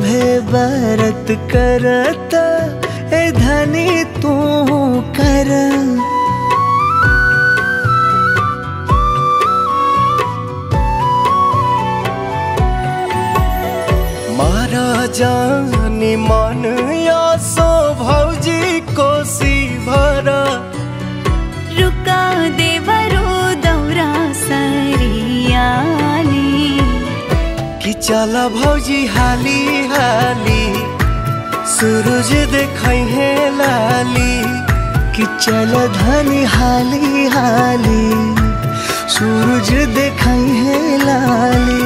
सभे बरत करत ए धनी तू कर मारा जानी मन या सो भौजी कोसी भरा रुका देवरो दौरा सरियाली कि चल भौजी हाली हाली सूरज देखै है लाली कि चल धनी हाली हाली सूरज देखै है लाली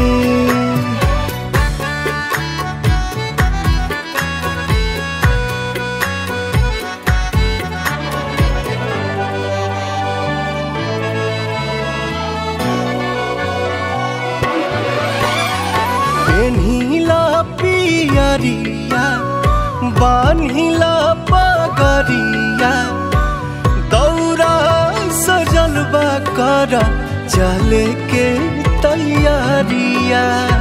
पेन्हिला पियरिया बान्हिला पगरिया दौरा सजलबा कर चले के तैयारिया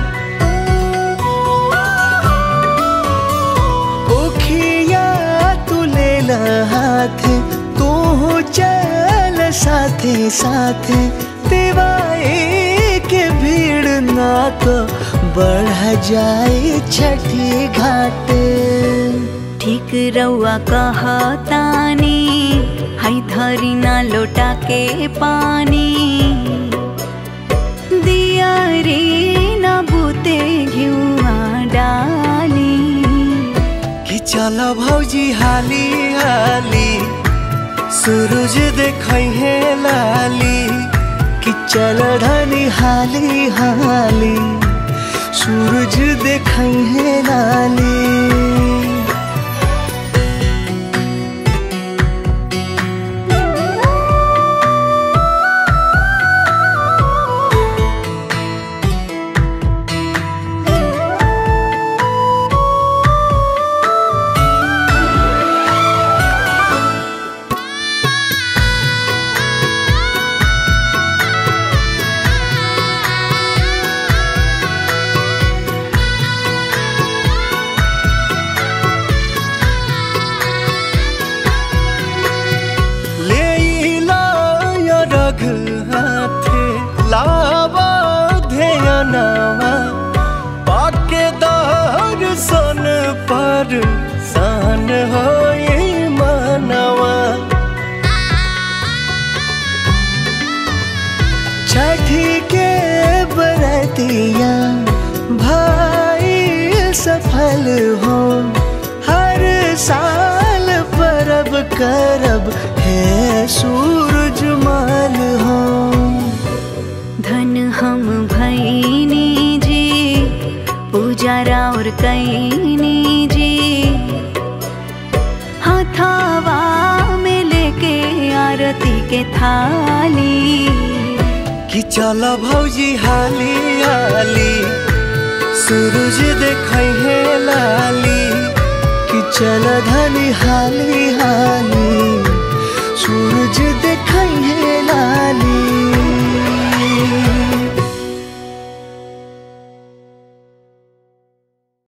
ओखिया तू ले ला हाथ तू चल साथे साथे दिवाई के भीड़ ना तो बढ़ जाए छठी घाटे ठीक रउआ कहतानी हई धरी ना लोटा के पानी दिया रे ना बूते घिउआ डाली कि चल भौजी हाली हाली सूरज देखै है लाली कि चल धनी हाली हाली सूरज देखै है लाली लेइला या रघ हाथे लावा ध्यानवा पाके दर्शन पर सान होई मनवा छठी के बरतिया भाई सफल हो हर साल परब करब है सूरज माल हो धन हम भैनी जी पूजा राउर कैनी जी हथावा में लेके आरती के थाली कि चल भौजी हाली हाली सूरज देखै है लाली कि चल धनी हाली हाली